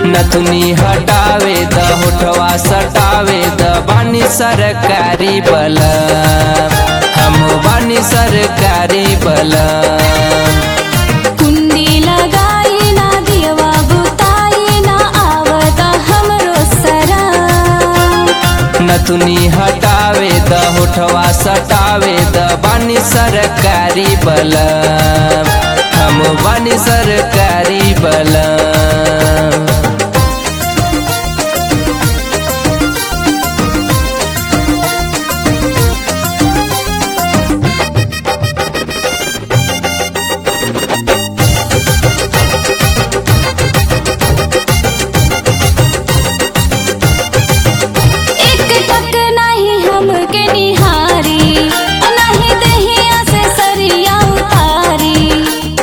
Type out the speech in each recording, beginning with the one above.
नथुनी हटावे द होठवा सटावे द बानी सरकारी बल हम बानी सरकारी बल कुंडी लगाई ना दियवा बुताई ना आवत हमरो सरा नथुनी हटावे द होठवा सटावे द बानी सरकारी बल हम बानी सरकारी बल एक टक नहीं हमके निहारी नहीं दहिया से सरिया उतारी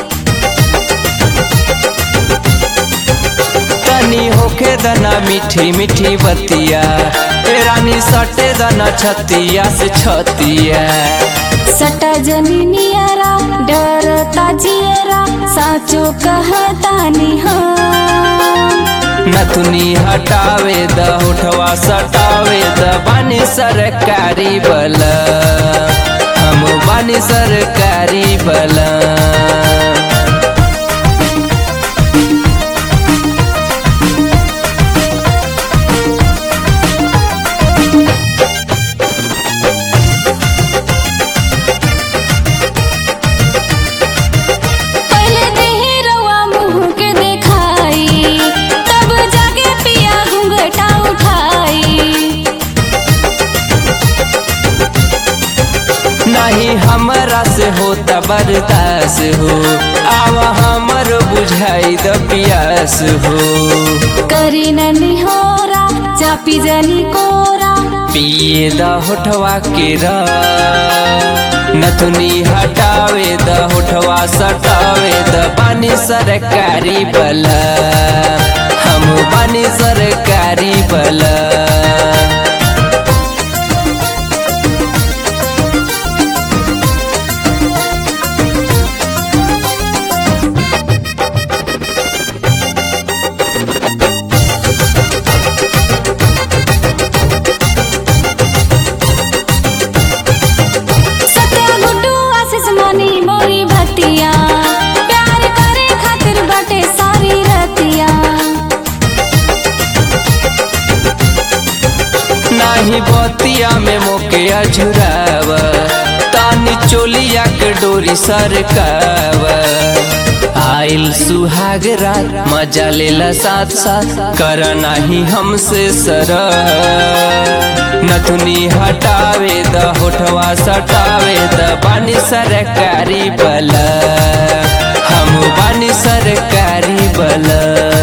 तनी होखे दना मीठी मीठी बतिया ए रानी सटे दना छतिया से छतिया सटा जनी नियरा डरता जियरा साचो कहतानी हाँ नथुनी हटावे द होठवा सटावे द बानी सरकारी बल हम बानी सरकारी बल पहले देही रवा मुँह के देखाई तब जाके पिया घूंघटा उठाई नहीं हमरा से होता बर्दास हो आवा हमर बुझाई द पियास हो करी ननी होरा चापी जनी कोरा पिए द होठवा के रस। नथुनी हटावे द होठवा सटावे द बानी सरकारी बल हम बानी सरकारी बल सत्या गुड्डू आशीष मनी मोरी भतिया प्यार करे खातिर बाटे सारी रतिया नाही बतिया में मोके अझुराव तानी चोलिया के डोरी सरकाव आइल सुहाग रात मजा लेला साथ साथ कर नाही हमसे सर नथुनी हटावे द होठवा सटावे द बानी सरकारी बल हम बानी सरकारी बल